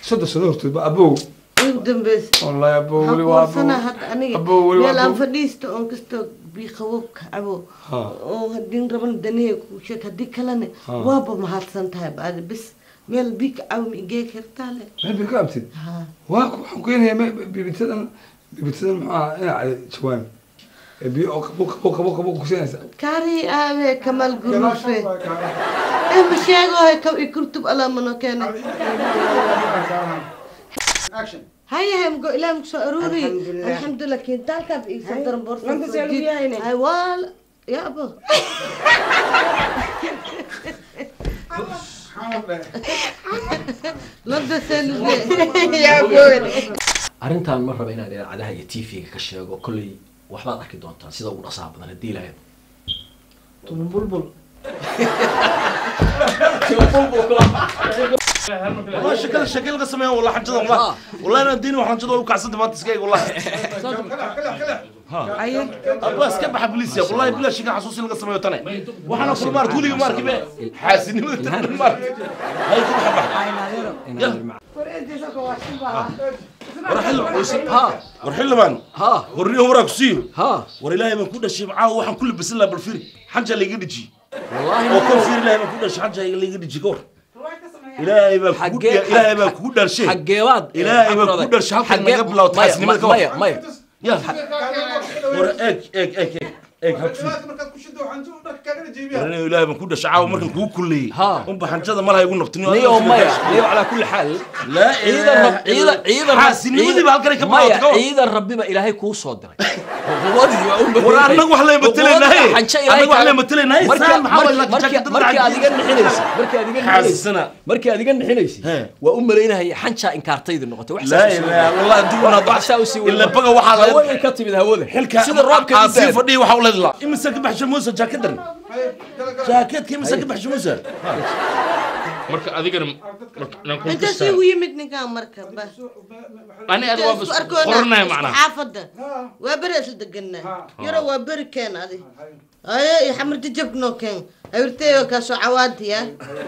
soddon sano hortood ba abow igu dambaysa wallahi abow weli waxaan waa kuwarsanaa abow hadda aniga abow weli waa meel aan abow fadhiisto oon kastoo bii qabow ka cabo Ha. oo haddii rabana danihey kuu sheeg haddii kalena Ha. waaba mahadsan tahay baadi bis meel bii ka cabo ma igee kartaa le meel bay ka abtid ha waa ku- waxaan keenayaa bibitadan bibitadan muxuu ahaa ina cali jawaan ee biyo oo qabo qabo qabo qabo kusinaysa kaari aabe kamal gurufe eh ma sheegohe ka i kurtub alaa mano keene action hayahay mgo ilaah muku soo aruuri Alxamdulillah. alxamdulilah kiintaalkaad iigsan daran boorsa Lanta see lagu yahayne? hay waa ya abo lanta selve arrintan ma raba inaan idaacadaha iyo tv-ga ka sheego kolley waxbaad arki doontaan sida ugu dhasaha badan haddii lahayd bulbul والله شكل شكل قسم والله حجة والله والله انا اديني وحجة والله كعسد ما تسقي والله ابغى اسكب بليس يا والله بلا شيء حسوس القسم يوتني وحنا كل مره تقولي مارك بيه حاسين مارك هاي كل حبه وراح ha وراح لمن ha ورني وراك سيو ha ور الله ما كل شيء معاه وحن كل بس الله بالفري حاجه اللي يجي wallahi وكل فير الله ما كل شيء حاجه اللي يجي كور إلهي ما كود إلهي ما كود شيء xageebaad إلهي ما كود شيء حتى ما قبل لو تحسني ما كور maya maya يا ور اك اك اك اك هكفي markaad ku shido waxaan u dharka kaagana jeebiyaa يعني إلهي ما كود شعاو مركن كو كلي ها. أم بحنجة ما لها يقول نفتني niyo maya niyo calaa kulli xaal لا ciidan rab ciidan ciidan حاسني ودي بهالكري كم maya ciidan rabbiba ilaahay kuu soo diray Quwadii waa u ور أنا وحلا يمثلنا هاي xanjo أنا وحلا يمثلنا هاي marka سام حاول لك marka marka aad iga nixinaysa marka aad iga nixinaysa حاسسنا markii aad iga nixinaysa He. waa u malaynahaya xanjaa inkaartaydi noqotay wax لا لا والله ديونا wax saa u sii إلا بقى وحلا hawada ka timid hawada حلك sida roobka عاصف dibaad فدي وحول الله إمسك بحش موسى جاكدر جاكيت كي مسك بحش موسى marka adigana marka inaan ku intaas kastaa igu yimid ninkaan marka ba ani aad waa Intaas isku arkoona, qoranaya isku macnaha xaafada waa beri isla deganaa yaro waa beri keen adi aye iyo xamarti jabnoo keen awirteeyo kaasoo cawaadiya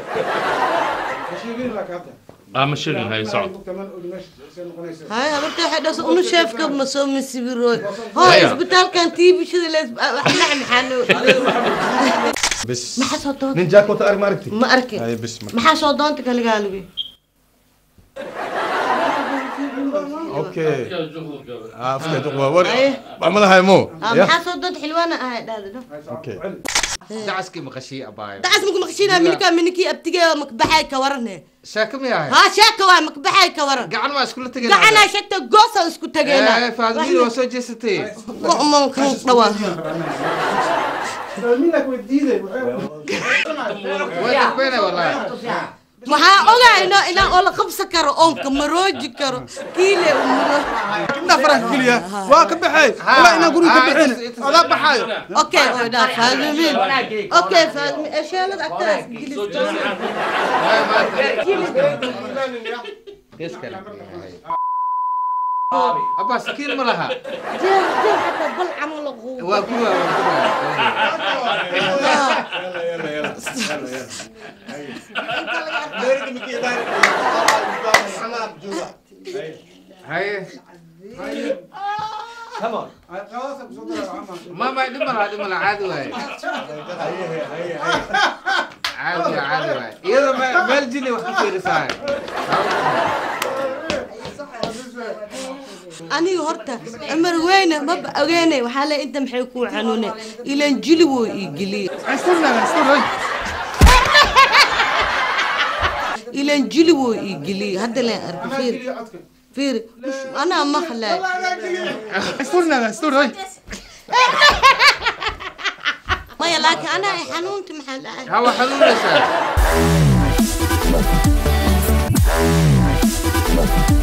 aa ma sheegin hay socod hay habarta waxay dhasa unu sheefka ma soo masibirooy hoo Maya. isbitaalkan tiibishada lees wax laxmixaano بس maxaa soo doonta nin jack wata arag ma aragti ma arkin ay bas marka maxaa soo doonta kaligaalibi okay ah afka duq waa war Aye. amada hay mo ya maxaa soo doonta xilwaana ahay dhahda okay dacaskii maqashii abaayo dacas maku maqshiinaa milkaa minikii abtigee makbaxay ka warane sheeko miyahay haa sheeka waay makbaxay ka waran gacan waa iskula tegeen gacanaa sheegta goosa isku tageena faadmiil waa soo jeesatay mu'mankan dhawaa way arbeena wallahi waxaa ogaa inaa inaa oo la qabsan karo oonka marooji karo kiile umuro intaa faraha geliya waa ka baxay walaa inaan guriga ka bixin adaa baxaayo okay oo dhaa faadimiin okay faadimiin esheelada agtaas gilis gees kale abaa sakiin ma laha jeer jeer xataa bal camal quu waa kuwa haye ما ما دم لا دم لا عادي واي عادي عادي واي يلا ما ما الجني وحكي في رسالة aniga horta cumar weyne maba ogeene waxaa le inta maxay kuu xanuune ilan jili woo ii geliye ilan jili woo ii geliye hadda leen arka fiir fiir anaa maqlay maya laakiin anaa ay xanuunta maxaa dhahay هوا حلول رسالة